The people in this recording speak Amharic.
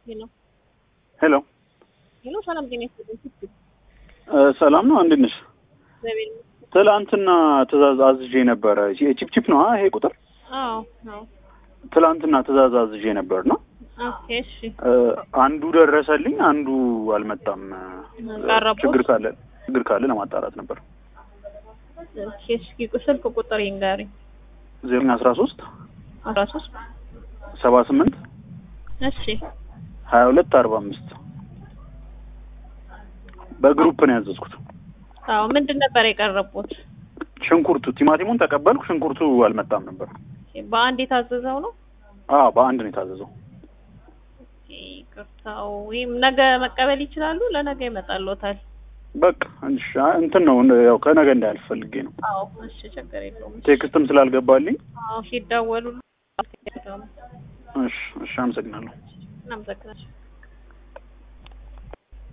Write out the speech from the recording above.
ሄሎ ሄሎ ሄሎ፣ ሰላም ጤና ይስጥልኝ። ስትል እ ሰላም ነው እንዴት ነሽ? እግዚአብሔር ይመስገን። ትላንትና ትእዛዝ አዝዤ ነበረ። ቺፕ ቺፕ ነው ይሄ ቁጥር? አዎ አዎ። ትላንትና ትእዛዝ አዝዤ ነበር ነው ኦኬ እሺ። እ አንዱ ደረሰልኝ፣ አንዱ አልመጣም። ቀረቦት? ችግር ካለ ችግር ካለ ለማጣራት ነበር። ኦኬ እስኪ ስልክ ቁጥር ይንገሪኝ። ዜሮ አስራ ሶስት አስራ ሶስት ሰባ ስምንት እሺ ሀያ ሁለት አርባ አምስት በግሩፕ ነው ያዘዝኩት። አዎ ምንድን ነበር የቀረቡት? ሽንኩርቱ ቲማቲሙን ተቀበልኩ፣ ሽንኩርቱ አልመጣም ነበር። በአንድ የታዘዘው ነው? አዎ በአንድ ነው የታዘዘው። ኦኬ ይቅርታው። ወይም ነገ መቀበል ይችላሉ? ለነገ ይመጣልዎታል። በቃ እሺ፣ እንትን ነው ያው ከነገ እንዳያልፍ ፈልጌ ነው። አዎ እሺ፣ ችግር የለውም። ቴክስትም ስላልገባልኝ። አዎ ሲደወሉ እሺ፣ እሺ፣ አመሰግናለሁ። እናመሰግናለን።